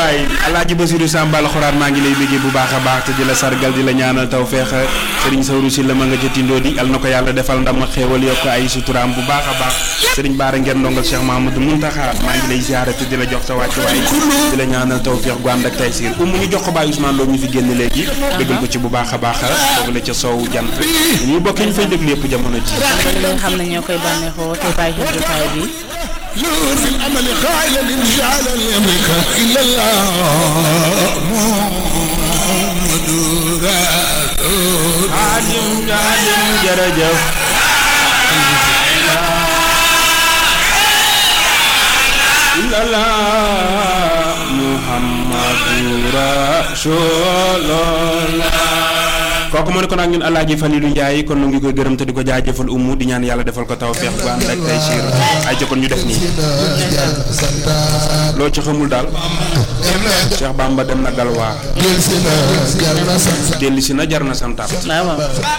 waay alaaji Basiru Sambal xuraan maa ngi lay bëggee bu baax a baax te di la sargal di la ñaanal taw feex sëriñ Sawru si la ma nga ca tindoo di al na ko yàlla defal ndam ak xéewal yokk ay suturaam bu baax a baax sëriñ Baara ngeen ndongal Cheikh Mahamadou Muntaxa maa ngi lay ziare te di la jox sa wàcc waay di la ñaanal taw feex gu ànd ak tay siir umu ñu jox ko Baye Ousmane Lo ñu fi génn léegi déggal ko ci bu baax a baax foofu la ca soow jant ñu bokk ñu fay déglu yëpp jamono ji kon li nga xam ne ñoo koy bànneexoo te bàyyi xel jotaay bi نور في الأمل قائلا إن جعل الأمرك إلا الله محمد رسول xaadim xaadim jërëjëf illallah muhammadu rasulullah kooku moo ne kon ak ñun alaaji Falilou Ndiaye kon nu ngi koy gërëm te di ko jaajëfal umu di ñaan yàlla defal ko tawfeex bu ànd ak tey siir ay jokkoon ñu def nii loo ci xamul daal Cheikh Bamba dem na Galwaa جلسنا جلنا سنسا delli si na jar na santaat waaw waaw